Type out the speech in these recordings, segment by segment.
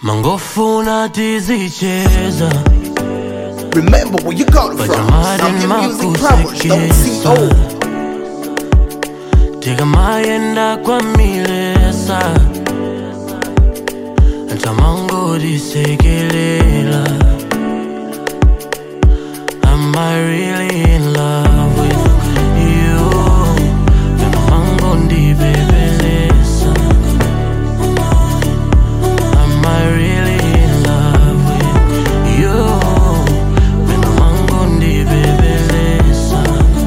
mangofuna tizicheza Remember where you got it But from. I'm hiding Some my music powers don't see kusekesa. old. tikamayenda kwamilesa ntamangotisekelela Am I really in love with you? Ndimangondibebelesa. Am I really in love with you? Ndimangondibebelesa.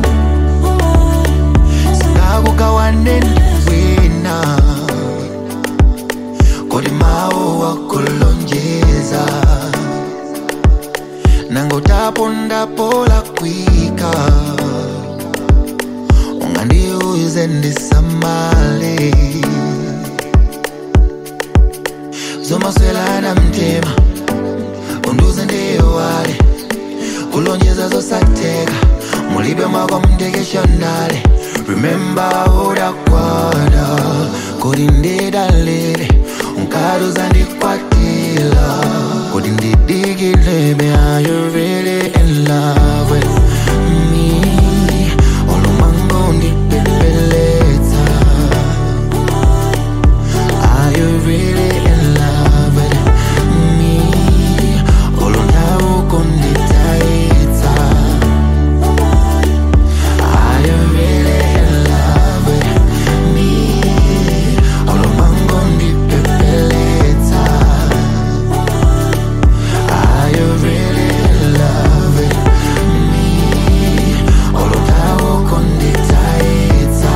Sinakugawane wena kodi mawu wakulonjeza nangotapondapola kwika ungandiuze ndisamale zomaswelana mtima unduze ndiyowale kulonjeza zosatheka mulibe mwako mtekeshonale remember udakwada kodi ndidalile unkaduza ndikwatila kodi ndidikilebe are you really in love with me olumango ndipepeletsa Are you really in love with me? Olondawo konditaitsa. Are you really in love with me? Olomango ndipepeletsa. Are you really in love with me? Olondawo konditaitsa.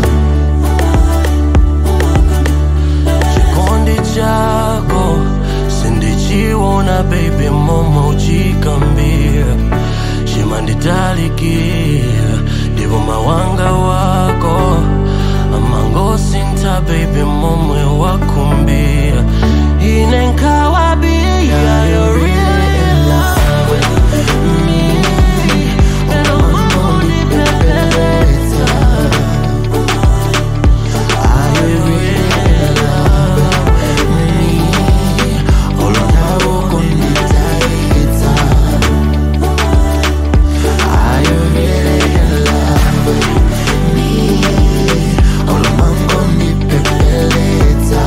chikondi chako sindichiona baby momo uchikambira chimanditalikira ndipo mawanga wako amangosinta baby momwe wakumbira ine nkawabia you're really in love with me Pero mambo ndipepeleza. Are you really in love with me? Olondawo konditaitsa. Are you really in love with me? Olomango ndipepeletsa.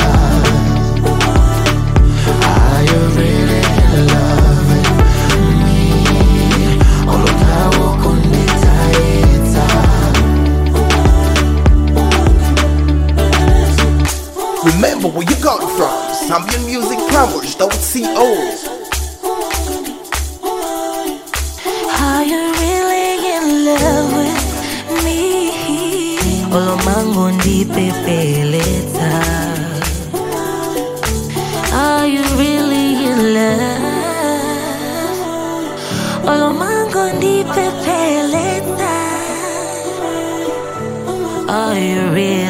Are you really in love with me? Olondawo konditaitsa. Remember where you got it from. Zambian music powers don't see old. Are you really in love with me? Olomango ndipepeleta. Are you really in love? Olomango ndipepeleta. Are you really